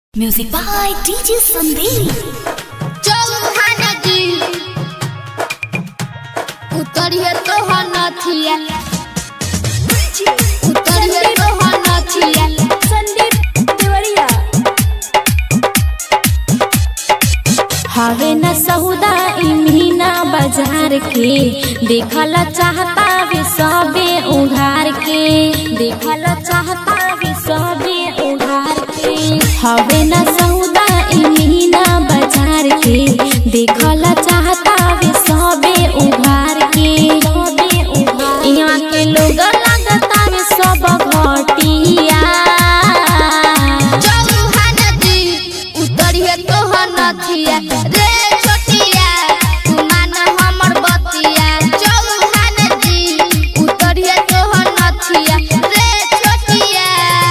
Music by DJ Sandeep. Chauhan जी उतरिए तो नथिया उतरिए तो नथिया संदीप देवरिया हवे न सौदा इमीना बाजार के देखल चाहता वे सबे उघार के देखल चाहता वे सबे उघार के हवे न सौदा इमीना बाजार के देखल चाहता वे सबे उघार के सबे उघार यहाँ के लोग लगता वे सब घटिया चौहान जी उतरिए तो नथिया रे छोटिया तू मान हमर बतिया चौहान जी उतरिए तो नथिया रे छोटिया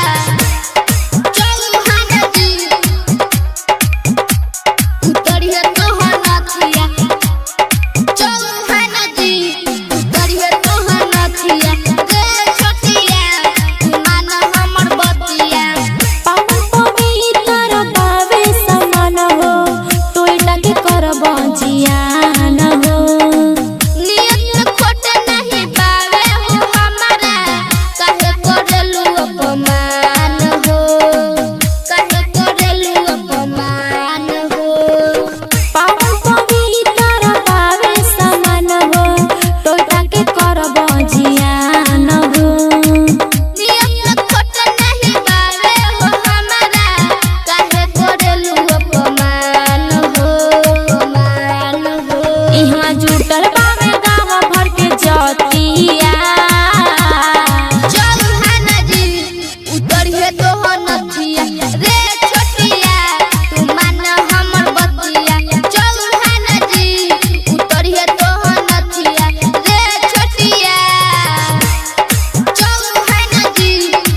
चौहान जी उतरिए तो नथिया चौहान जी उतरिए तो नथिया रे छोटिया तू मान हमर बतिया पावन पवित्र बावे समान हो तोइला के करब जियान हो नियत खोट नहीं पावे हो हमारा कहे करेलू अपमान हो कहे करेलू अपमान हो पावन पवित्र बावे समान हो तोइला के करब जियान हो नियत खोट नहीं पावे हो हमारा कहे करेलू अपमान हो अपमान हो इहाँ जुटल बावे गाँव भर के जतिया चौहान जी उतरिए तो नथिया रे छोटिया तू मान हमर बतिया चौहान जी उतरिए तो नथिया रे छोटिया चौहान जी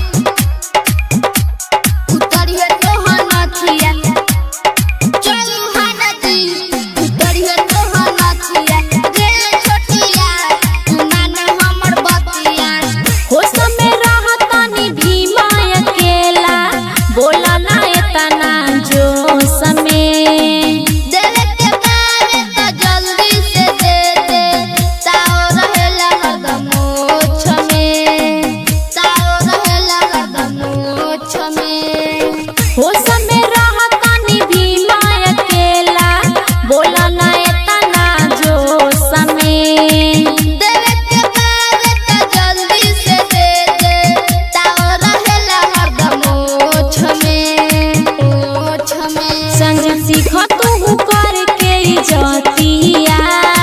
उतरिए तो नथिया चौहान जी उतरिए तो नथिया रे छोटिया तू मान हमर बतिया होश में रहतनी भीमा अकेला बोला ना एतना जोश में देवे के बारे तो जल्दी से दे दे ताओ रहेला हरदम मोछ में ताओ रहेला हरदम मोछ में होश में रहतनी भीमा अकेला बोला ना एतना जोश में देवे के बारे तो जल्दी से दे दे ताओ रहेला हरदम मोछ में मोछ में संग सीख तू कर के जतिया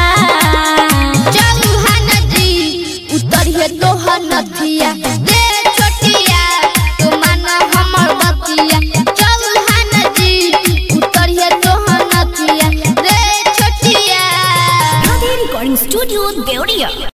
चौहान जी उतरिए तो नथिया रे छोटिया तू मान हमर बतिया चौहान जी उतरिए तो नथिया रे छोटिया Radhe Recording Studio, Deoria.